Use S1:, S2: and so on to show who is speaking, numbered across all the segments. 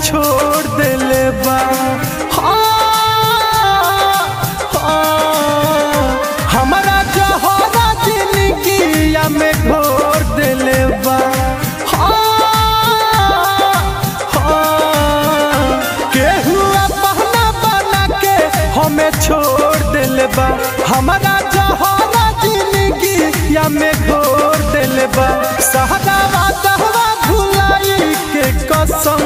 S1: छोड़ देले बा हाँ, हाँ, हमरा जहरा जिंदगिया में घोर देले बा हाँ, हाँ, केहू बहना बना के हमें छोड़ देले बा हमारा जहरा जिंदगी या में घोर देले बा सहदावा कहवा भुलाई के कसम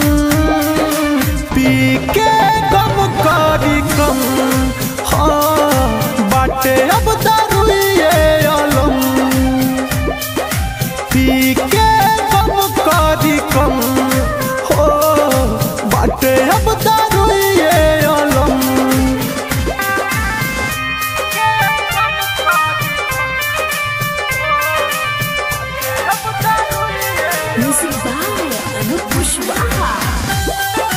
S1: पी के गम करी कम हाँ बाटे अब दारुए अलम पी के गम करी कम हो बाटे अब दारुए अलम
S2: Music by Anup Pushwaha.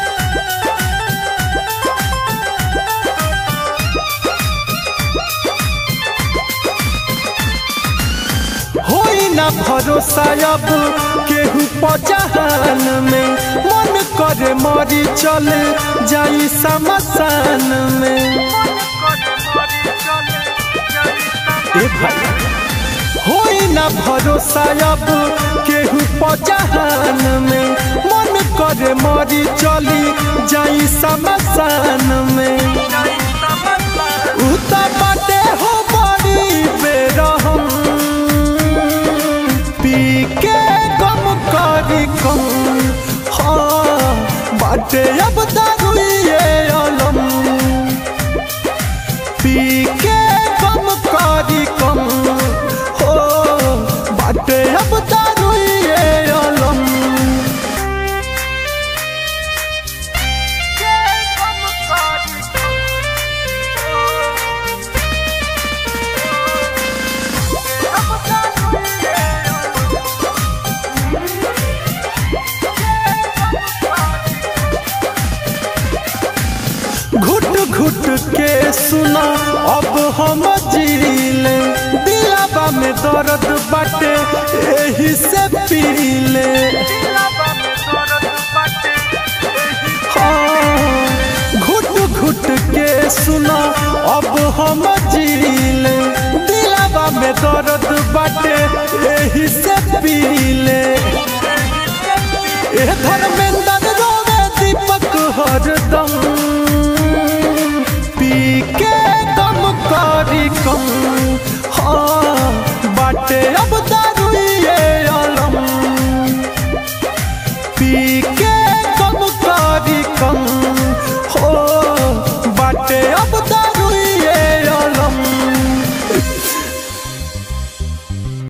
S1: होई ना भरोसा अब केहू पजहान में मन करे मरी चले जाई समसान में ए भाई होई ना भरोसा अब केहू पजहान में मन करे मरी चली जाई समसान में उता बाटे हो बड़ी बेरहम पी के गम करी कम हाँ बाटे अब दारुए अलम पी के गम करी कम हो बाटे अब दारुए अलम घुट घुट के सुना अब हम जीले दिलाबा में दर्द बाटे एही से पीले हाँ, घुट घुट के सुना अब हम जीले दिलाबा में दर्द बाटे एही से पीले ए धर्मेंद्र रोवे दीपक हरदम पी के कम करी कम